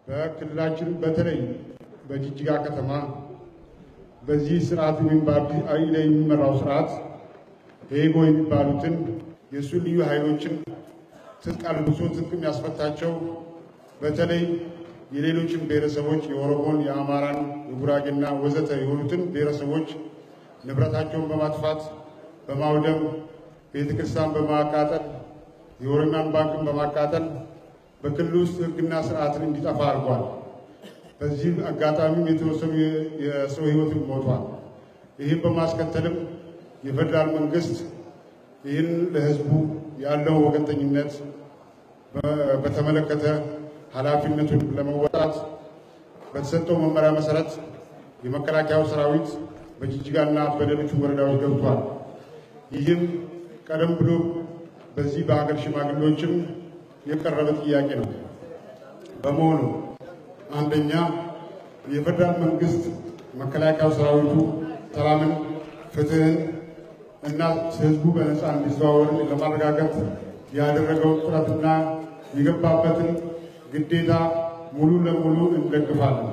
በክልላችን በተለይ በጅጅጋ ከተማ በዚህ ስርዓት ወይም በአብዲ አሊ የሚመራው ስርዓት ሄጎ የሚባሉትን የእሱ ልዩ ኃይሎችን ትጥቅ አልብሶ ትጥቅ የሚያስፈታቸው በተለይ የሌሎችን ብሔረሰቦች የኦሮሞን፣ የአማራን፣ የጉራጌና ወዘተ የሆኑትን ብሔረሰቦች ንብረታቸውን በማጥፋት በማውደም ቤተ ክርስቲያን በማቃጠል የኦሮሚያን ባንክን በማቃጠል በክልል ውስጥ ሕግና ስርዓትን እንዲጠፋ አድርጓል። በዚህ አጋጣሚም የተወሰኑ የሰው ሕይወትን ሞቷል። ይህም በማስከተልም የፌዴራል መንግስት ይህን ለሕዝቡ ያለው ወገንተኝነት በተመለከተ ኃላፊነቱን ለመወጣት በተሰጠው መመሪያ መሰረት የመከላከያው ሰራዊት በጅጅጋና በሌሎች ወረዳዎች ገብቷል። ይህም ቀደም ብሎ በዚህ በሀገር ሽማግሌዎችም የቀረበ ጥያቄ ነው። በመሆኑ አንደኛ የፌዴራል መንግስት መከላከያው ሰራዊቱ ሰላምን፣ ፍትህን እና ህዝቡ በነፃ እንዲዘዋወር ለማረጋገጥ ያደረገው ጥረትና የገባበትን ግዴታ ሙሉ ለሙሉ እንደግፋለን።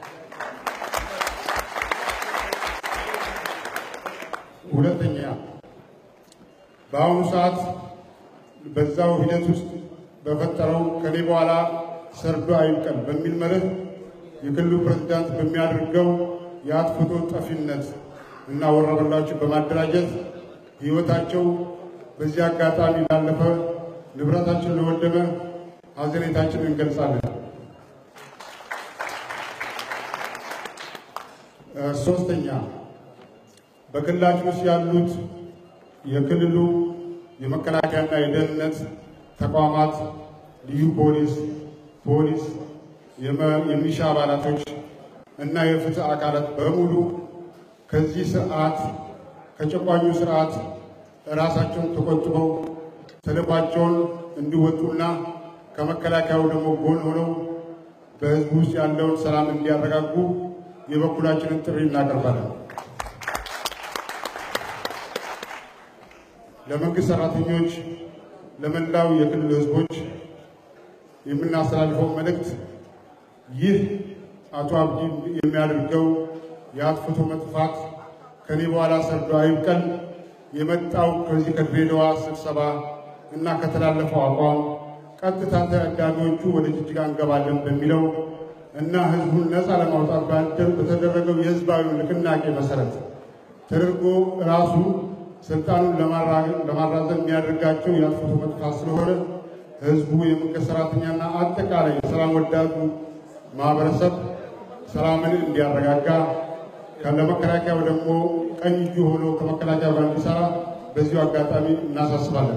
ሁለተኛ በአሁኑ ሰዓት በዛው ሂደት ውስጥ በፈጠረው ከኔ በኋላ ሰርዶ አይብቀል በሚል መርህ የክልሉ ፕሬዝዳንት በሚያደርገው የአጥፍቶ ጠፊነት እና ወረበላዎችን በማደራጀት ህይወታቸው በዚህ አጋጣሚ ላለፈ ንብረታችን ለወደመ ሀዘኔታችን እንገልጻለን። ሶስተኛ በክልላችን ውስጥ ያሉት የክልሉ የመከላከያና የደህንነት ተቋማት፣ ልዩ ፖሊስ፣ ፖሊስ፣ የሚሊሻ አባላቶች እና የፍትህ አካላት በሙሉ ከዚህ ስርዓት ከጨቋኙ ስርዓት ራሳቸውን ተቆጥበው ተልዕኳቸውን እንዲወጡና ከመከላከያው ደግሞ ጎን ሆነው በህዝቡ ውስጥ ያለውን ሰላም እንዲያረጋጉ የበኩላችንን ጥሪ እናቀርባለን። ለመንግስት ሰራተኞች፣ ለመላው የክልል ህዝቦች የምናስተላልፈው መልእክት ይህ አቶ አብዲ የሚያደርገው የአጥፍቶ መጥፋት ከኔ በኋላ ሰርዶ አይብቀል የመጣው ከዚህ ከድሬዳዋ ስብሰባ እና ከተላለፈው አቋም ቀጥታ ተዳሚዎቹ ወደ ጅጅጋ እንገባለን በሚለው እና ህዝቡን ነፃ ለማውጣት በተደረገው የህዝባዊ ንቅናቄ መሰረት ተደርጎ ራሱ ስልጣኑን ለማራዘም የሚያደርጋቸው የአጥፍቶ መጥፋት ስለሆነ ህዝቡ የመንግስት ሰራተኛና አጠቃላይ የሰላም ወዳዱ ማህበረሰብ ሰላምን እንዲያረጋጋ ለመከላከያው ደግሞ ቀኝ እጁ ሆኖ ከመከላከያው ጋር እንዲሰራ በዚሁ አጋጣሚ እናሳስባለን።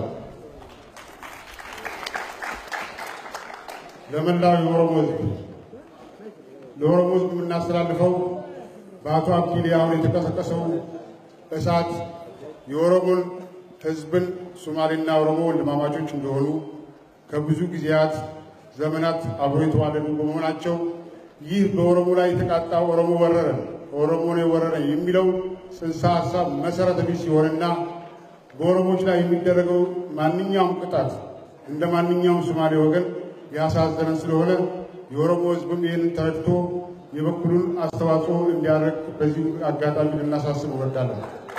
ለመላው የኦሮሞ ህዝብ ለኦሮሞ ህዝብ የምናስተላልፈው በአቶ አብዲሌ አሁን የተቀሰቀሰው እሳት የኦሮሞን ህዝብን ሶማሌና ኦሮሞ ወንድማማቾች እንደሆኑ ከብዙ ጊዜያት ዘመናት አብሮ የተዋለዱ በመሆናቸው ይህ በኦሮሞ ላይ የተቃጣ ኦሮሞ ወረረን ኦሮሞ ነው የወረረን የሚለው ጽንሰ ሀሳብ መሰረተ ቢስ ሲሆንና በኦሮሞች ላይ የሚደረገው ማንኛውም ቅጣት እንደ ማንኛውም ሶማሌ ወገን ያሳዘነን ስለሆነ የኦሮሞ ህዝብም ይህንን ተረድቶ የበኩሉን አስተዋጽኦ እንዲያደርግ በዚሁ አጋጣሚ ልናሳስብ እወዳለን።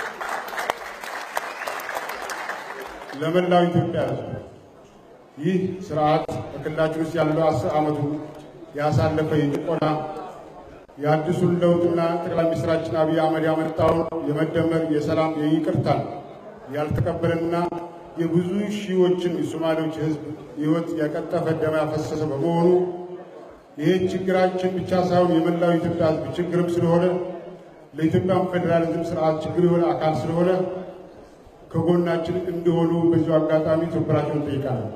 ለመላው ኢትዮጵያ ህዝብ ይህ ስርዓት በክልላችን ውስጥ ያለው አስር ዓመቱ ያሳለፈ የጭቆና የአዲሱን ለውጥና ጠቅላይ ሚኒስትራችን አብይ አህመድ ያመጣውን የመደመር የሰላም የይቅርታ ያልተቀበለና የብዙ ሺዎችን የሶማሌዎች ህዝብ ህይወት ያቀጠፈ ደም ያፈሰሰ በመሆኑ ይህ ችግራችን ብቻ ሳይሆን የመላው ኢትዮጵያ ህዝብ ችግርም ስለሆነ ለኢትዮጵያን ፌዴራሊዝም ስርዓት ችግር የሆነ አካል ስለሆነ ከጎናችን እንዲሆኑ በዚሁ አጋጣሚ ትብብራቸውን እንጠይቃለን።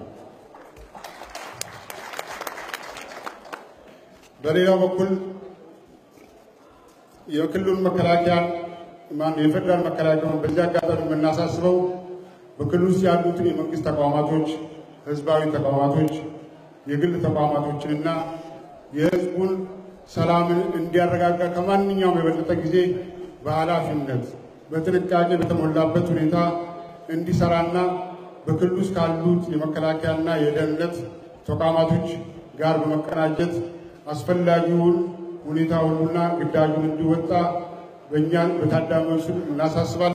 በሌላው በኩል የክልሉን መከላከያ ማን የፌዴራል መከላከያውን በዚህ አጋጣሚ የምናሳስበው በክልሉ ውስጥ ያሉትን የመንግስት ተቋማቶች፣ ህዝባዊ ተቋማቶች፣ የግል ተቋማቶችንና የህዝቡን ሰላምን እንዲያረጋጋ ከማንኛውም የበለጠ ጊዜ በኃላፊነት በጥንቃቄ በተሞላበት ሁኔታ እንዲሰራና በክልሉ ውስጥ ካሉት የመከላከያና የደህንነት ተቋማቶች ጋር በመቀናጀት አስፈላጊውን ሁኔታ ሁሉና ግዳጁን እንዲወጣ በእኛን በታዳሚዎች ስም እናሳስባለን።